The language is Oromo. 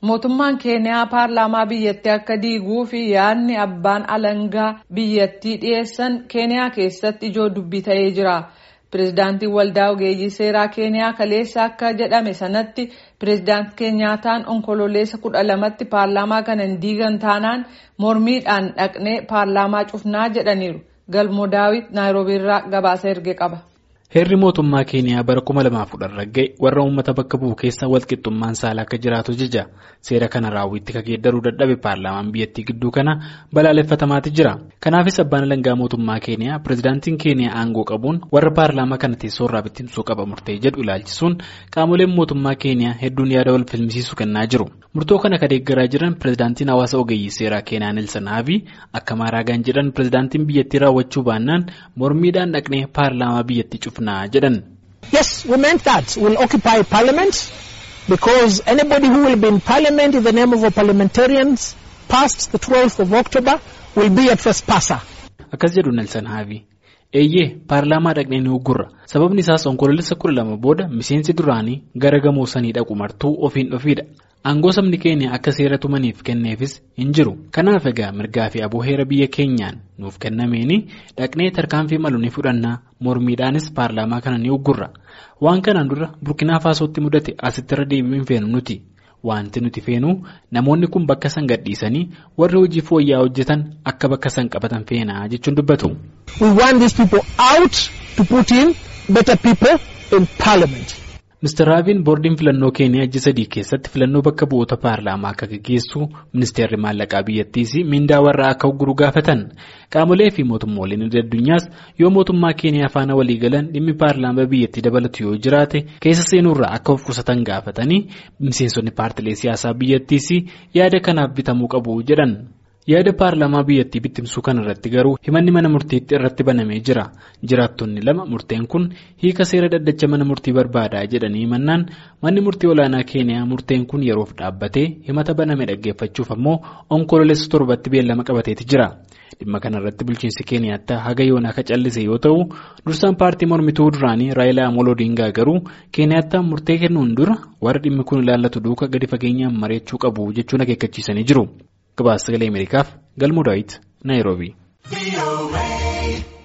mootummaan keeniyaa paarlaamaa biyyattii akka diiguu fi yaadni abbaan alangaa biyyattii dhiyeessan keeniyaa keessatti ijoo dubbii ta'ee jira. Pireezidaantiin waldaa ogeeyyii seeraa keeniyaa kaleessa akka jedhame sanatti pireezidaantii keenyaataan onkololeessa kudha lamatti paarlaamaa kana hin diigan taanaan mormiidhaan dhaqnee paarlaamaa cufnaa jedhaniiru. Galmoo daawit naayiroobiirraa gabaasa erge qaba. Heerri mootummaa keeniyaa bara 2010 ragga'e warra uummata bakka bu'u keessa walqixxummaan saalaa akka jiraatu jija. Seera kana raawwitti ka geeddaruu dadhabe paarlaamaan biyyattii gidduu kana balaaleffatamaati jira. Kanaafis abbaan alangaa mootummaa keeniyaa pireezidaantiin keeniyaa aangoo qabuun warra paarlaamaa kana teessoorraa bittinsuu qaba murtee jedhu ilaalchisuun qaamoleen mootummaa keeniyaa hedduun yaada wal filmisiisu kennaa jiru. Murtoo kana ka deeggaraa jiran pireezidaantiin hawaasa ogeeyyii seeraa keeniyaa Neelsan Haavi akka maaraagaan jedhan pireezidaantiin biyyattii raawwachuu baannaan mormiidhaan dhaqnee paarlaamaa biyyattii cufnaa jedhan. Yes, we meant that. We'll occupy parliament because anybody who will be in parliament in the name of our parliamentarians past the 12th of October will be a trespasser. Akkas jedhu Neelsan Haavi. Eeyyee paarlaamaa dhaqnee ni uggurra sababni isaas onkoloolessa kudha lama booda miseensi duraanii gara gamoo sanii dhaqu martuu ofiin ofiidha. Aangoo sabni keenya akka seera tumaniif kenneefis hin jiru. Kanaaf egaa mirgaa fi aboo heera biyya keenyaan nuuf kennameeni dhaqnee tarkaanfii malu ni fudhannaa mormiidhaanis paarlaamaa kana ni uggurra. Waan kanaan dura burkinaa faasootti mudate asitti irra deebiin feenu nuti. Wanti nuti feenu namoonni kun bakka san gadhiisanii warri hojii fooyya'aa hojjetan akka bakka san qabatan feenaa jechuun dubbatu. We want these people out to put in better people in parliament. Mr. Raaviin boordiin filannoo keeniyaa ji'a sadii keessatti filannoo bakka bu'oota paarlaamaa akka gaggeessu ministeerri maallaqaa biyyattiis mindaa warraa akka ugguru gaafatan qaamolee fi mootummooleen addunyaas yoo mootummaa keeniyaa faana walii galan dhimmi paarlaamaa biyyattii dabalatu yoo jiraate keessa seenuurraa akka of qusatan gaafatanii miseensonni paartilee siyaasaa biyyattiis yaada kanaaf bitamuu qabu jedhan. yaada paarlaamaa biyyattii bittimsuu kana irratti garuu himanni mana murtiitti irratti banamee jira jiraattonni lama murteen kun hiika seera dhaddacha mana murtii barbaadaa jedhanii himannaan manni murtii olaanaa keeniyaa murteen kun yeroof dhaabbatee himata baname dhaggeeffachuuf ammoo onkoloolessa torbatti beellama qabateeti jira dhimma kana irratti bulchiinsi keeniyaatti haga yoonaa ka callise yoo ta'u dursaan paartii mormituu duraanii raayilaa amoloo diingaa garuu keeniyaatti murtee kennuun dura warra dhimmi kun ilaallatu duuka gadi fageenyaan mari'achuu qabu jechuun akeekkachiisanii jiru. Gabaasa sagalee Ameerikaaf galmoo daawit Naayiroobii.